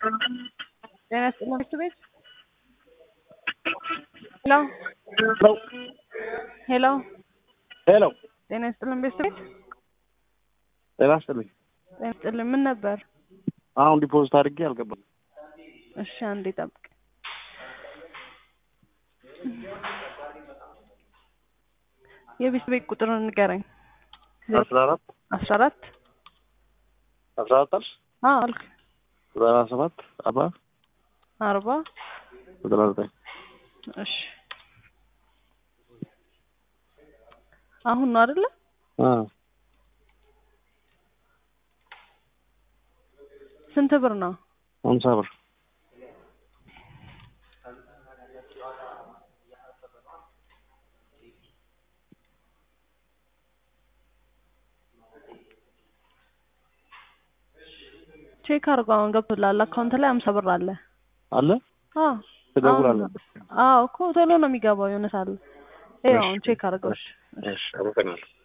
ጤና ይስጥልን ቤት ቤት ሄሎ ሄሎ ሄሎ ሄሎ ጤና ይስጥልን ቤት ቤት ጤና ይስጥልኝ። ጤና ይስጥልን ምን ነበር? አሁን ዲፖዚት አድርጌ አልገባም። እሺ አንዴ ጠብቅ። የቤት ቤት ቁጥሩን ንገረኝ። አስራ አራት አስራ አራት አስራ አራት አልሽ አዎ አልክ ዘጠና ሰባት አርባ አርባ ዘጠና ዘጠኝ እሺ አሁን ነው አይደለ? ስንት ብር ነው? ሀምሳ ብር ቼክ አድርገው አሁን ገብቶልሃል። አካውንት ላይ ሀምሳ ብር አለ። አለ አዎ ትደውላለህ? አዎ እኮ ቶሎ ነው የሚገባው። የሆነ ሳለ ይኸው አሁን ቼክ አድርገው። እሺ እሺ አመሰግናለሁ።